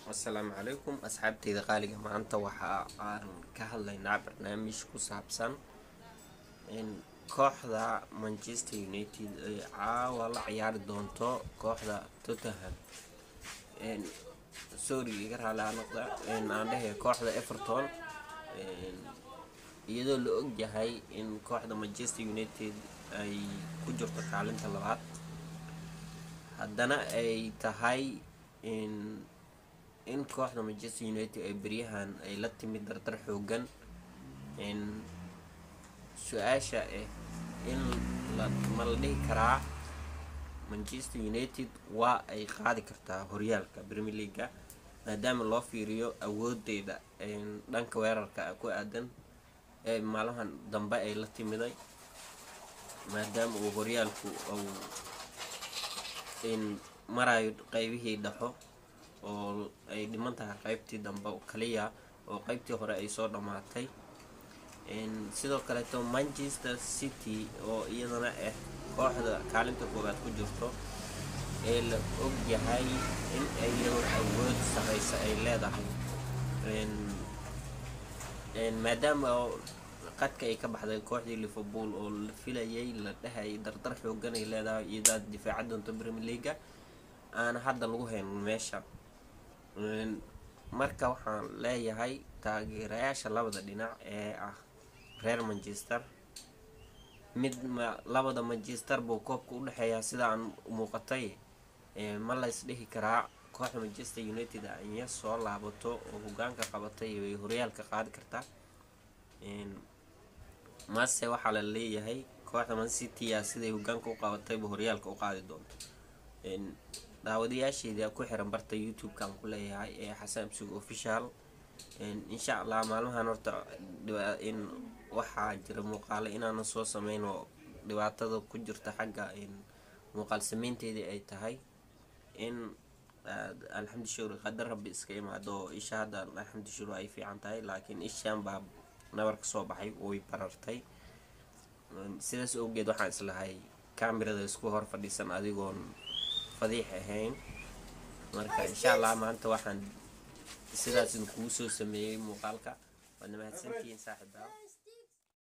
asalaamu calaykum asxaabteyda qaaliga maanta waxa aan ka hadlaynaa barnaamij ku saabsan in kooxda manchester united ay caawa la ciyaari doonto kooxda tottenham sorry iga raali noqda aan dhehe kooxda everton iyadoo la ogyahay in kooxda manchester united ay ku jirto kaalinta labaad haddana ay tahay in in kooxda manchester united ay beryahan ay la timid dardar xoogan su-aasha ah in ma la dhihi karaa manchester united waa ay qaadi kartaa horyaalka premier leaga maadaama loo fiiriyo awoodeeda dhanka weerarka ku aadan ee maalmahan dambe ay la timiday maadaama uu horyaalku uu marayo qeybihii dhaxo oo ay dhiman tahay qeybtii dambe kaliya oo qeybtii hore ay soo dhammaatay sidoo kaleeto manchester city oo iyadana ah kooxda kaalinta koowaad ku jirto ee la og yahay in iyadoo awood sareysa ay leedahay maadaama qadka ay ka baxday kooxdii liverpool oo la filayay la dhahayay dardar xoogan ay leedahay iyadaa difaaca doonto premier leaga aana hadda lagu hayn meesha marka waxaan leeyahay taageerayaasha labada dhinac ee ah reer manchester mid labada manchester buu koobka u dhexeeyaa sida aan muuqatay ma lays dhihi karaa kooxda manchester united anya soo laabato oo hogaanka qabatay way horyaalka qaadi kartaa mase waxaa la leeyahay kooxda mancitya siday hogaanka u qabatayba horyaalka u qaadi doonto daawadayaasheeda ku xiran barta youtube-kan ku leeyahay ee xasan absug official insha allah maalmahan horta in waxaa jira muuqaalo inaanan soo sameyn oo dhibaatada ku jirta xagga muuqaal sameynteedii ay tahay in alxamdu shukri qadar rabbi iska imaado oo isha hadda alxamdu shukri ay fiican tahay laakiin ishaan baa nabar ka soo baxay way barartay sidaas awgeed waxaan islahay kamerada isku hor fadhiisan adigoon fadiix ahayn marka insha allah maanta waxaan sidaas kugu soo sameeyey muuqaalka waadna mahadsantihiin saaxiibaa